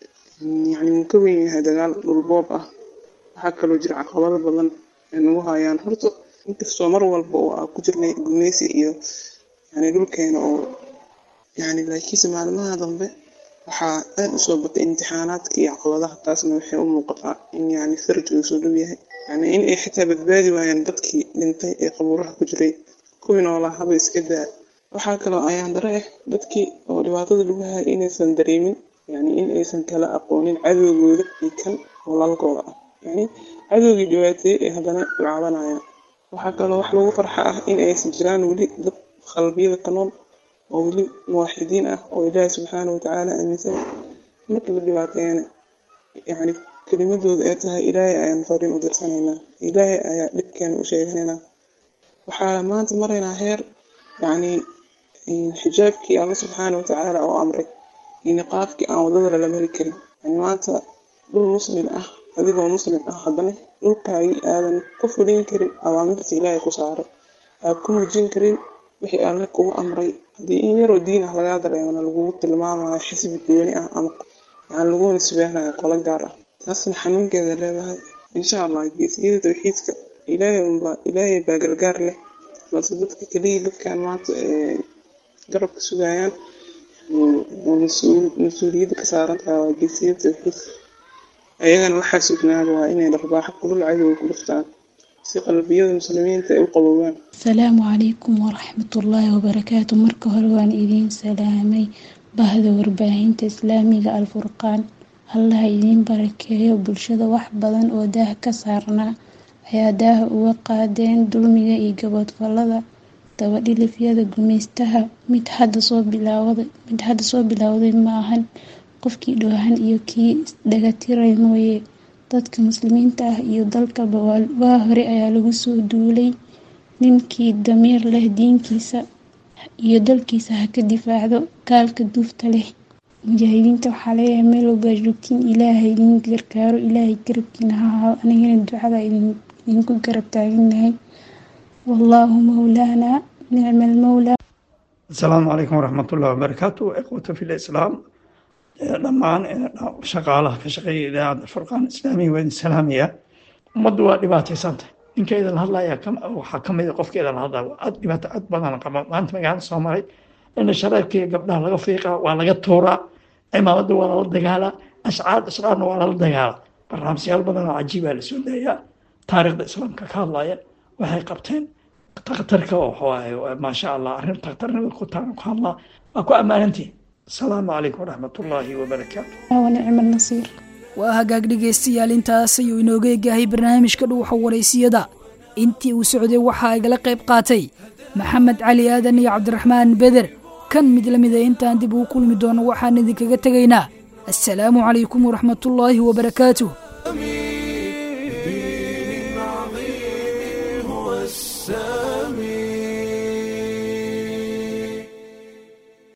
yani wuu ka weyn yahay dagaal dhulboob ah waxaa kaloo jira caqabado badan ay nagu hayaan horta inkastoo mar walba oo aan ku jirnay gumeysi iyo yani dhulkeena oo yani laakiinse maalmaha dambe waxaa aad usoo batay imtixaanaadka iyo caqabadaha taasna waxay u muuqataa in yani faraj uu soo dhow yahay yani in ay xitaa badbaadi waayaan dadkii dhintay ee qabuuraha ku jiray kuwii noolaa haba iska daa waxaa kaloo ayaan dare ah dadkii oo dhibaatada lagu hayay inaysan dareemin yani in aysan kala aqoonin cadowgooda iyo kan walaalkooda ah yani cadowgii dhibaateeyey ee haddana u cabanayaan waxaa kaloo wax lagu farxa ah in aysan jiraan weli dad qalbiyada ka nool oo weli muwaxidiin ah oo ilaahi subxaana watacaala aaminsan marka la dhibaateeyana yani kelimadooda ay tahay ilaahay ayaan fariin u dirsanaynaa ilaahay ayaa dhibkeena u sheeganaynaa waxaa maanta maraynaa heer yani xijaabkii alla subxaana watacaala oo amray iyo niqaabkii aan wadada lala mari karin yani maanta dhul muslim ah adigoo muslim ah haddana dhulkaagii aadan ku fulin karin awaamirta ilaahay ku saaray aad ku muujin karin wixii alle kugu amray haddii in yaroo diin ah lagaa dareemana lagugu tilmaamayo xisbi gooni ah ama yani lagu nisbeynayo qolo gaar ah taasna xanuunkeeda leedahay insha allah geesiyada tawxiidka ilaahay unbaa ilaahay baa gargaar leh balse dadka keliya dadkan maanta ee garabka sugayaan mas-uuliyadda ka saaran tahay waa geesiyada tawxiidka ayagana waxaa sugnaaba waa inay dharbaaxo kulul cadowga ku dhuftaan si qalbiyada muslimiinta ay u qaboobaan asalaamu calaykum waraxmatullaahi wabarakaatu marka hore waan idiin salaamay bahda warbaahinta islaamiga alfurqaan allaha idiin barakeeyo bulshada wax badan oo daah ka saarnaa ayaa daaha uga qaadeen dulmiga iyo gaboodfalada dabadhilifyada gumeystaha mid hadda soo bilaawday mid hadda soo bilowday ma ahan qofkii dhoohan iyo kii dhagatiray mooye dadka muslimiinta ah iyo dalkaba waa hore ayaa lagu soo duulay ninkii damiir leh diinkiisa iyo dalkiisa ha ka difaacdo gaalka duufta leh mujaahidiinta waxaa leeyahay meel walbaa joogtiin ilaahay idin gargaaro ilaahay garabkiina ha ahaado anigana ducada idinku garab taaganahay wallaahu mawlaana nicma almawlaa asalaamu calaykum waraxmatullahi wabarakaatu ikhwata fi lislaam dhammaan shaqaalaha ka shaqeeya idaacadda furqaan islaamiga waa idin salaamaya ummaddu waa dhibaataysantah ninka idin hadlaya waxaa ka mid a qofka idin hadlaya aad dhibaato aad badan qaba maanta magaalada soo maray in shareebkaiyo gabdhaha laga fiiqaa waa laga tuuraa cimaamadda waa lala dagaalaa ashcaar ashcaarna waa lala dagaalaa barnaamijyaal badan oo cajiibaa lasoo daayaa taariikhda islaamka ka hadlaya waxay qabteen takhtarka oo maasha allah arrin takhtarnimada ku taana ku hadlaa waa ku ammaanantihin asalaamu calaykum waraxmatullaahi wabarakaatu wanicma nasiir waa hagaag dhegaystayaal intaas ayuu inooga egahay barnaamijka dhuuxa waraysiyada intii uu socday waxaa igala qayb qaatay maxamed cali aadan iyo cabdiraxmaan beder kan mid la mida intaan dib ugu kulmi doono waxaan idinkaga tegaynaa assalaamu calaykum waraxmatullaahi wabarakaatuh